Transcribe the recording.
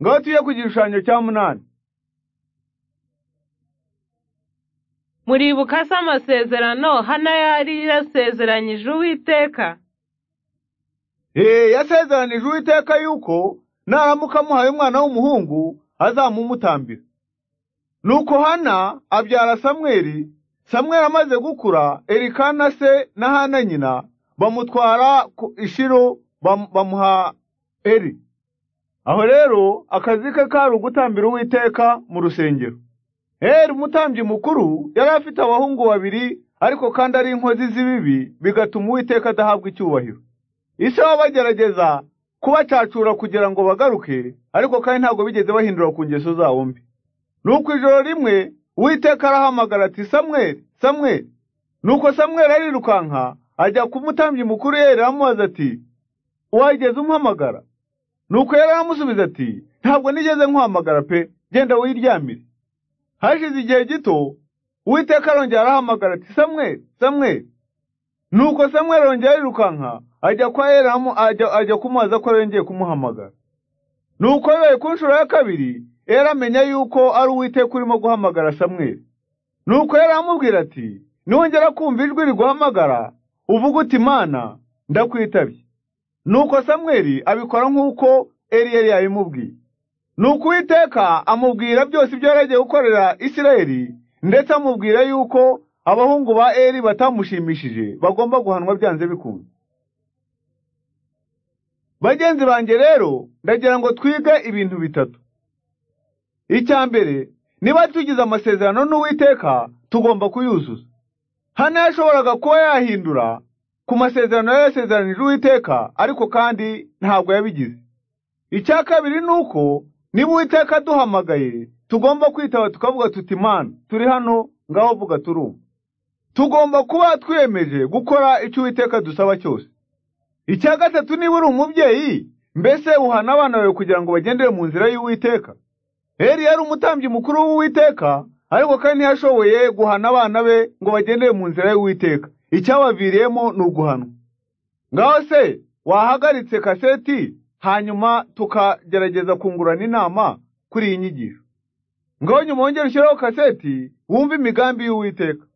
ngaho tuye ku gishushanyo cya munani muribuka se amasezerano hana yari yasezeranyije uwiteka Eh, yasezeranije uwiteka yuko naramuka amuhaye umwana w'umuhungu azamumutambira nuko hana abyara samweli samweli amaze gukura erikana se na hana nyina bamutwara ku ishiro bam- bamuha eri aho rero akazi ke kari ugutambira uwiteka mu rusengero eri umutambyi mukuru yari afite abahungu babiri ariko kandi ari inkozi z'ibibi bigatuma uwiteka adahabwa icyubahiro isi baba bagerageza kubacacura kugira ngo bagaruke ariko kandi ntabwo bigeze bahindura ku ngeso zabo mbi nuko ijoro rimwe uwiteka arahamagara ati samweli samweli nuko samweli arirukanka ajya ku mutambyi mukuru yera aramubaza ati wageze umpamagara nuko yari aramusubiza ati ntabwo nigeze nkuhamagara pe genda wiryamire hashize igihe gito uwiteka arongera arahamagara ati samweli samweli nuko samweli arongera arirukanka ajya kwa elamu ajya ajya kumubaza ko yongeye kumuhamagara nuko bibaye ku nshuro ya kabiri era amenya yuko ari uwiteka urimo guhamagara samweli nuko yari amubwira ati nongera kumva ijwi riguhamagara uvuga uti mana ndakwitabye nuko samweli abikora nk'uko eriyeli yabimubwiye nuko uwiteka amubwira byose ibyo yari agiye gukorera isirayeli ndetse amubwira yuko abahungu ba eri batamushimishije bagomba guhanwa byanze bikunze bagenzi banjye rero ndagira ngo twige ibintu bitatu icya mbere niba tugize amasezerano n'uwiteka tugomba kuyuzuza hano yashoboraga kuba yahindura ku masezerano yari yasezeranije uwiteka ariko kandi ntabwo yabigize icya kabiri ni uko niba uwiteka aduhamagaye tugomba kwitaba tukavuga tuti mana turi hano ngaho vuga turumva tugomba kuba twiyemeje gukora icyo uwiteka dusaba cyose icya gatatu niba uri umubyeyi mbese uhana abana bawe kugira ngo bagendere mu nzira y'uwiteka Eli yari umutambyi mukuru w'Uwiteka, ariko kandi ntiyashoboye guhana abana be ngo bagendere mu nzira y'Uwiteka. Icyabaviriyemo ni uguhanwa. Ngaho se wahagaritse kaseti hanyuma tukagerageza kungurana inama kuri iyi nyigisho. Ngaho nyuma wongere ushyiraho kaseti wumve imigambi y'Uwiteka.